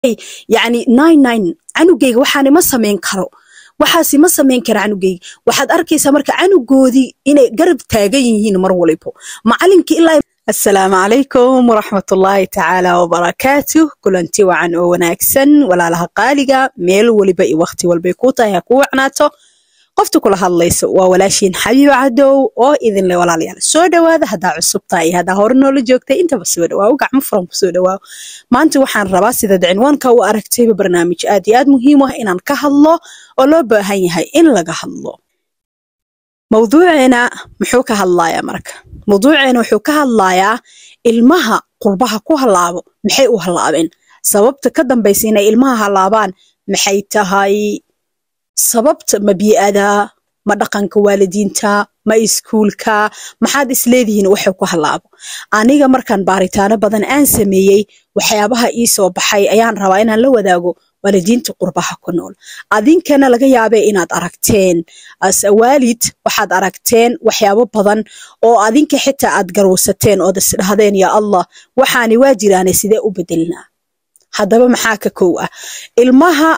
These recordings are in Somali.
yani nine nine canugayga waxaani ma samayn karo waxaasi ma samayn kara canugayga waxaad arkaysaa marka canugoodii inay garab taagan yihiin mar walibo macalinkii ilaa asalaamu calaykum waraxmatullaahi tacaala wabarakaatuh kulanti wacan oo wanaagsan walaalaha qaaliga meel waliba iyo wakhti walbay kuu tahay ha kuu wacnaato qofta kula hadlayso waa walaashiin xabiiba cadow oo idinle walaalayaal soo dhowaada haddaa cusub tahay iyo haddaa hore noola joogtay intaba soo dhawaawo gacmo furan ku soo dhawaawo maanta waxaan rabaa sidaad cinwaanka u aragtayba barnaamij aad iyo aad muhiim ah inaan ka hadlo oo loo baahan yahay in laga hadlo mawduuceena muxuu ka hadlayaa marka mawduuceena wuxuu ka hadlayaa ilmaha qurbaha ku halaabo maxay u halaabeen sababta ka dambaysa inay ilmaha halaabaan maxay tahay sababta ma bii'ada ma dhaqanka waalidiinta ma iskuulka maxaad isleedihiin waxay ku halaabo aniga markaan baaritaano badan aan sameeyey waxyaabaha ii soo baxay ayaan rabaa inaan la wadaago waalidiinta qurbaha ku nool adinkana laga yaabee inaad aragteen ase waalid waxaad aragteen waxyaabo badan oo adinka xitaa aad garowsateen ood isdhahdeen yaa allah waxaani waa jiraane sidee u bedelnaa haddaba maxaa ka kow ah ilmaha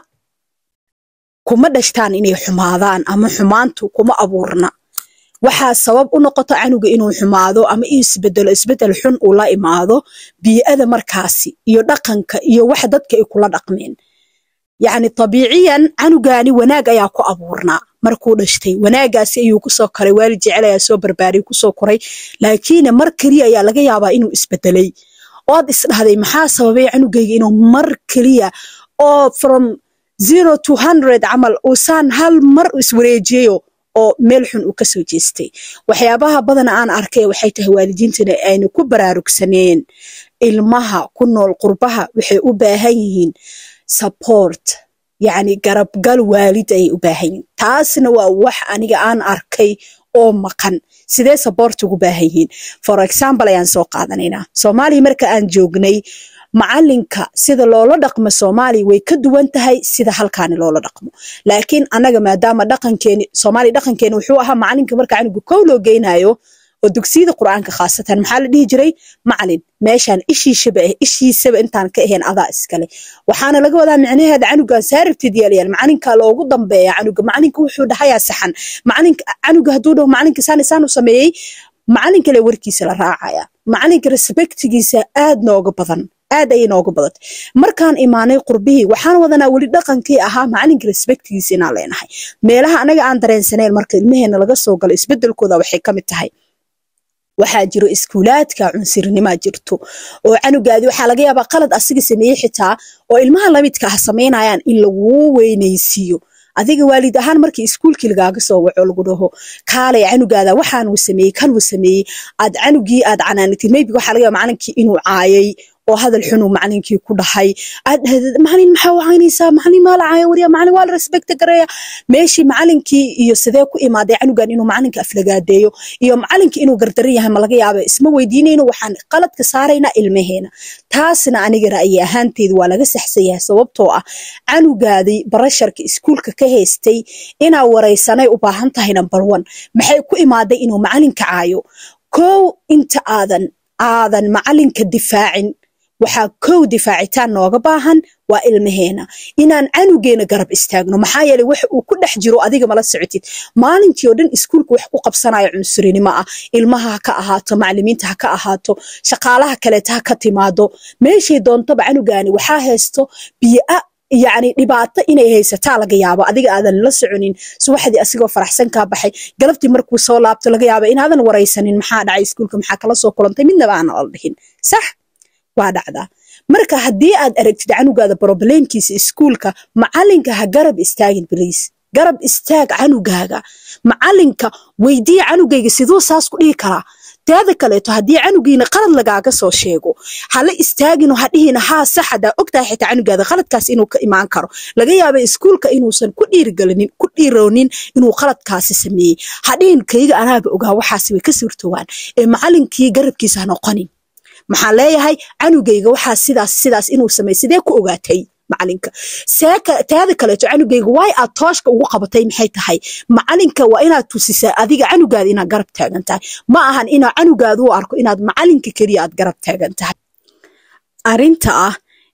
kuma dhashtaan inay xumaadaan ama xumaantu kuma abuurna waxaa sabab u noqoto canuga inuu xumaado ama isbedelo isbedel xun uu la imaado bii'ada markaasi iyo dhaqanka iyo wax dadka ay kula dhaqmeen yacni tabiiciyan canugaani wanaag ayaa ku abuurnaa markuu dhashtay wanaagaasi ayuu kusoo koray waalid jecel ayaa soo barbaariyay kusoo koray laakiin mar keliya ayaa laga yaabaa inuu isbedelay ood isdhahday maxaa sababay canugayga inuu mar keliya oo from zero to hundred camal uusaan hal mar iswareejiyayo oo meel xun uu kasoo jeestay waxyaabaha badana aan arkay waxay tahay waalidiintana ayna ku baraarugsaneen ilmaha ku nool qurbaha waxay u baahan yihiin support yacni garabgal waalid ayay u baahan yihiin taasna waa wax aniga aan arkay oo maqan sidee support ugu baahan yihiin for example ayaan soo qaadanaynaa soomaaliya marka aan joognay macalinka sida loola dhaqmo soomaaliya way ka duwan tahay sida halkaani loola dhaqmo laakiin annaga maadaama dhaqankeeni soomaaliya dhaqankeeni wuxuu ahaa macalinka marka canuga kow loo geynayo oo dugsiyada qur'aanka khaasatan maxaa la dhihi jiray macalin meeshaan ishiishaba ah ishiisaba intaan ka ahayn adaa iskale waxaana laga wadaa micnaheeda canugaan saarabteed yaalayaal macalinka loogu dambeeya canuga macalinka wuxuu dhahayaa saxan macalinka canuga hadduu dhaho macalinka saan isaan u sameeyey macalin kale warkiisa la raacaya macalinka respectigiisa aad nooga badan aad ayay nooga badantay markaan imaanay qurbihii waxaan wadanaa weli dhaqankii ahaa macalinka respectigiisa inaan leenahay meelaha anaga aan dareensaneyn marka ilmaheena laga soo galo isbedelkooda waxay ka mid tahay waxaa jiro iskuulaadka cunsirnimaa jirto oo canugaadi waxaa laga yaabaa qalad asiga sameeyey xitaa oo ilmaha lamidka ah samaynayaan in laguu weynaysiiyo adiga waalid ahaan markii iskuulkii lagaaga soo waco lagu dhaho kaalay canugaada waxaan uu sameeyey kan uu sameeyey aad canugii aad canaanatid maybe waxaa laga yaaba macalinkii inuu caayay oo hadal xunuu macalinkii ku dhahay aad dhahdid macalin maxaa wacaynaysaa macalin maa la caaya wariya macalin waa la respecta gareeya meeshii macalinkii iyo sidee ku imaaday canugan inuu macalinka aflagaadeeyo iyo macalinkii inuu gardaran yahay ma laga yaaba isma weydiinayno waxaan qaladka saaraynaa ilmaheena taasna aniga ra'yi ahaanteedu waa laga saxsan yahay sababtoo ah canugaadii barasharka iskuulka ka haystay inaa waraysanay u baahan tahay number one maxay ku imaaday inuu macalinka caayo kow inta aadan aadan macalinka difaacin waxaa kow difaacitaan nooga baahan waa ilmaheena inaan canugeena garab istaagno maxaa yeeley wax uu ku dhex jiro adiga mala socotid maalintii oo dhan iskuulka wax ku qabsanaya cunsurinimo ah ilmaha ha ka ahaato macalimiinta ha ka ahaato shaqaalaha kaleeta ha ka timaado meeshay doontaba canugaani waxaa haysto bii'a yacni dhibaato inay haysataa laga yaabo adiga aadan la soconin subaxdii asigoo faraxsan kaa baxay galabtii markuu soo laabto laga yaaba inaadan waraysanin maxaa dhacay iskuulka maxaa kala soo kulantay midnaba aanan la dhihin sax waa dhacdaa marka haddii aad aragtid canugaada broblemkiisa iskuulka macalinka ha garab istaagin bliis garab istaag canugaaga macalinka weydiiya canugayga siduu saas ku dhihi karaa teeda kaleeto haddii canugiina qalad lagaaga soo sheego hala istaagino hadhihina haa sax hadaa ogtahay xitaa canugaada qaladkaas inuu ka imaan karo laga yaaba iskuulka inuusan ku dhiirigelinin ku dhiiroonin inuu qaladkaasi sameeyey hadhihin kayga anaaba ogaa waxaasi way ka suurtowaan ee macalinkii garabkiisa ha noqonin maxaan leeyahay canugayga waxaa sidaas sidaas inuu sameey sidee ku ogaatay macalinka teeda kaleeto canugayga waay aad tooshka ugu qabatay maxay tahay macalinka waa inaad tusisaa adiga canugaada inaad garab taagan tahay ma ahan inaa canugaada u arko inaad macalinka keliya aad garab taagan tahay arinta ah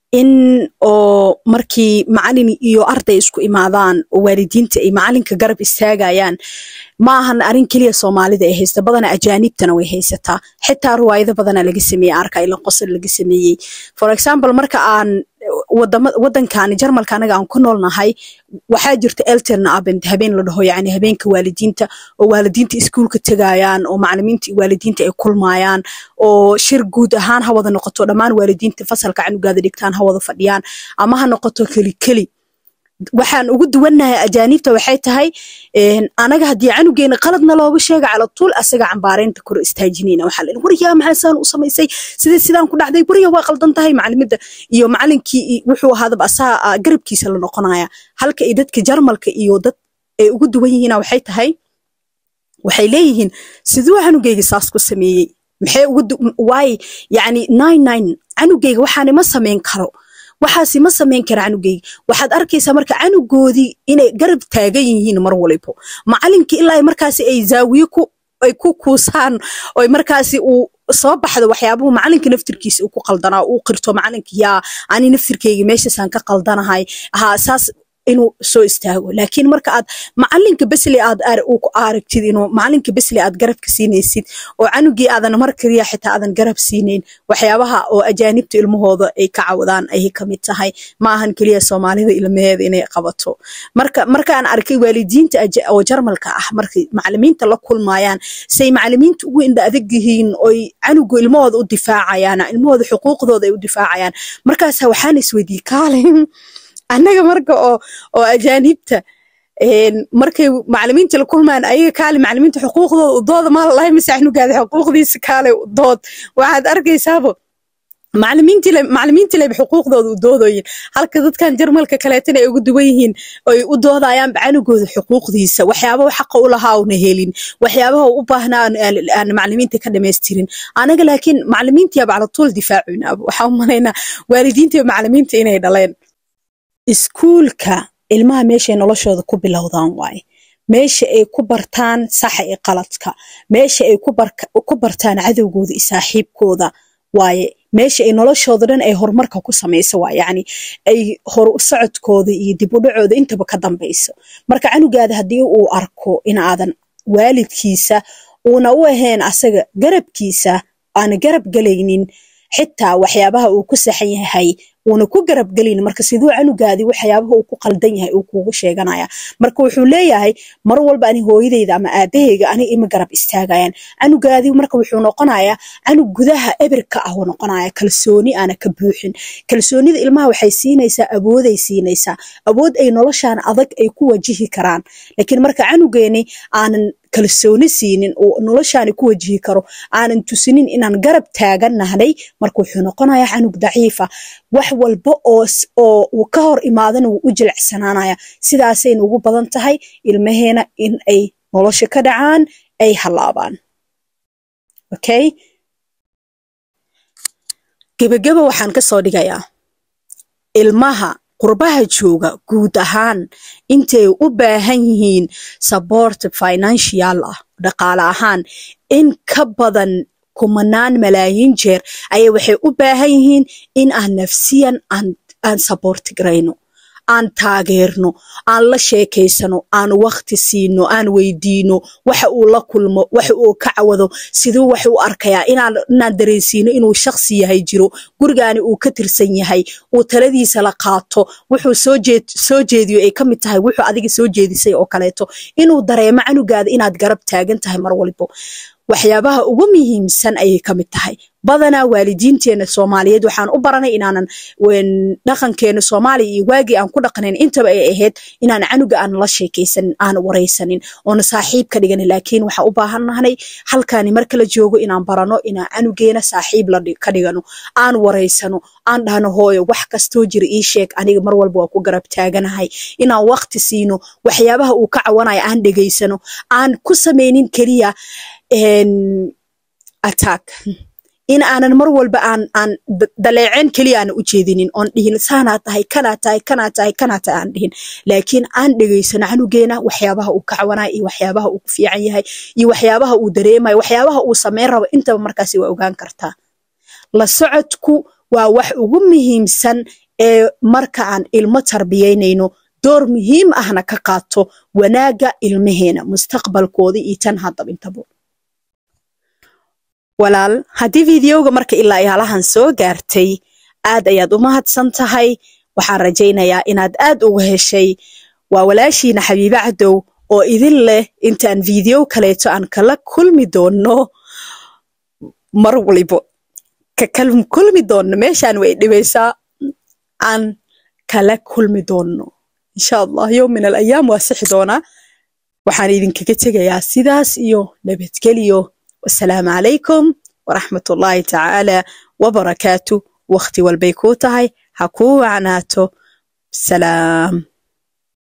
in oo markii macalin iyo arday isku imaadaan oo waalidiinta ay macalinka garab istaagayaan ma ahan arrin keliya soomaalida ay haysta badana ajaanibtana way haysataa xitaa ruwaayado badana laga sameeyey arka ila qosol laga sameeyey for example marka aan wadankaani jarmalka anaga aan ku noolnahay waxaa jirta elterna abend habeen la dhaho yani habeenka waalidiinta oo waalidiinta iskuulka tegayaan oo macalimiinta iyo waalidiinta ay kulmayaan oo shir guud ahaan ha wada noqoto dhammaan waalidiinta fasalka canugaada dhigtaan ha wada fadhiyaan ama ha noqoto keli keli waxaan ugu duwannahay ajaanibta waxay tahay anaga haddii canugeena qaladna looga sheega cala tuul asaga cambaareynta kor istaajinayna waxaa la wariyaa maxaa saan u samaysay sidee sidaan ku dhacday wariya waa qaldan tahay macalimada iyo macalinkii wuxuu ahaadaba asaa garabkiisa la noqonaya halka ay dadka jarmalka iyo dad ay ugu duwan yihiina waxay tahay waxay leeyihiin siduu canugeyga saas ku sameeyey maxay ugu waay yacni nine nine canugeyga waxaani ma samayn karo waxaasi ma samayn kara canugeyga waxaad arkaysaa marka canugoodii inay garab taagan yihiin mar walibo macalinkii ilaa markaasi ay zaawiye ku ay ku kuusaan oo markaasi uu soo baxdo waxyaabuhu macalinka naftirkiisa uu ku qaldanaa uu qirto macalinka yaa ani naftirkeyga meeshaasaan ka qaldanahay ha saas inuu soo istaago laakiin marka aad macalinka besle aad aragtid inuu macalinka besle aad garabka siinaysid oo canugii aadan mar kaliya xitaa aadan garab siinayn waxyaabaha oo ajaanibta ilmahooda ay ka cawdaan ayay kamid tahay ma ahan keliya soomaalida ilmaheeda inay qabato marka markaan arkay waalidiinta oo jarmalka ah markay macalimiinta la kulmayaan say macalimiinta ugu indha adag yihiin oy canugu ilmahooda u difaacayaan ilmahooda xuquuqdooda ay u difaacayaan markaasa waxaan isweydiiyey kaalin annaga marka oo oo ajaanibta markay macalimiinta la kulmaan ayaga kaale macalimiinta xuquuqdooda udooda maa lalahay mise canugaada xuquuqdiisa kaale udood waxaad arkaysaabo macalimiintii leba xuquuqdooda u doodoyin halka dadkan jarmalka kaleetana ay ugu duwan yihiin oy u doodayaanba canugooda xuquuqdiisa waxyaabaha xaqa u lahaa una helin waxyaabaha u baahnaa aan macalimiinta ka dhamaystirin anaga laakiin macalimiintiyaaba cala tuul difaacunaaba waxaa u malaynaa waalidiinta macalimiinta inay dhaleen iskuulka ilmaha meeshay noloshooda ku bilowdaan waaye meesha ay ku bartaan saxa iyo qaladka meesha ay ku bartaan cadowgooda iyo saaxiibkooda waaye meesha ay noloshooda dhan ay horumarka ku samayso waa yacni ay hor socodkooda iyo dib u dhacooda intaba ka dambayso marka canugaada haddii uu arko in aadan waalidkiisa uuna u ahayn asaga garabkiisa aana garab galaynin xitaa waxyaabaha uu ku saxan yahay uuna ku garab gelin marka siduu canugaadii waxyaabaha uu ku qaldan yahay uu kuugu sheeganaya marka wuxuu leeyahay mar walba ani hooyadayda ama aabahayga aniga ima garab istaagayaan canugaadii marka wuxuu noqonayaa canug gudaha ebirka ah uu noqonaya kalsooni aana ka buuxin kalsoonida ilmaha waxay siinaysaa awooday siinaysaa awood ay noloshaan adag ay ku wajihi karaan laakiin marka canugeeni aanan kalsooni siinin oo noloshaani ku wajihi karo aanan tusinin inaan garab taagannahnay marka wuxuu noqonayaa canug daciifa wax walba oo oo uu ka hor imaadana wuu u jilicsanaanaya sidaasayna ugu badan tahay ilmaheena in ay nolosha ka dhacaan ay halaabaan okay gebageba waxaan ka soo dhigayaa ilmaha qurbaha jooga guud ahaan intay u baahan yihiin support financial ah dhaqaale ahaan in ka badan kumanaan malaayiin jeer ayay waxay u baahan yihiin in aan nafsiyan aan aan support garayno aan taageerno aan la sheekaysano aan wakti siino aan weydiino waxa uu la kulmo waxa uu ka cawado siduu wax u arkayaa inaan inaan dareensiino inuu shakhsi yahay jiro gurigaani uu ka tirsan yahay uu taladiisa la qaato wuxuu soo jeed soo jeediyo ay ka mid tahay wuxuu adiga soo jeedisay oo kaleeto inuu dareemo canugaada inaad garab taagan tahay mar walbo waxyaabaha ugu muhiimsan ayay ka mid tahay badanaa waalidiinteena soomaaliyeed waxaan u baranay inaanan dhaqankeena soomaaliya iyo waagii aan ku dhaqnayn intaba ay ahayd inaan canuga aan la sheekaysanin aan waraysanin oona saaxiib ka dhiganin laakiin waxaan u baahannahnay halkaani marka la joogo inaan barano inaan canugeena saaxiib ka dhigano aan waraysano aan dhahno hooyo wax kastoo jira ii sheeg aniga mar walba waa ku garab taaganahay inaan wakti siino waxyaabaha uu ka cawanaya aan dhegaysano aan ku samaynin keliya attack in aanan mar walba aan aan daleeceen keliya aanan u jeedinin oon dhihin saanaa tahay kanaa tahay kanaa tahay kanaa tahay aan dhihin laakiin aan dhegaysano canugeena waxyaabaha uu ka cawanaya iyo waxyaabaha uu ku fiican yahay iyo waxyaabaha uu dareemayo waxyaabaha uu sameyn rabo intaba markaasi waa ogaan kartaa la socodku waa wax ugu muhiimsan ee marka aan ilmo tarbiyaynayno door muhiim ahna ka qaato wanaagga ilmaheena mustaqbalkooda iyo tan haddaba intaba walaal haddii fideoga marka ilaa yaalahan soo gaartay aad ayaad u mahadsan tahay waxaan rajaynayaa inaad aad uga heshay waa walaashiina xabiibe cadow oo idin leh intaan video kaleeto aan kala kulmi doonno mar walibo ka kulmi doonno meeshaan way dhibaysaa aan kala kulmi doonno insha allah yowm min alayaam waa sixi doonaa waxaan idinkaga tegayaa sidaas iyo nabadgelyo wasalaamu calaykum waraxmat ullaahi tacaala wabarakaatu wakhti walbay kuu tahay ha kuu wacnaato salaam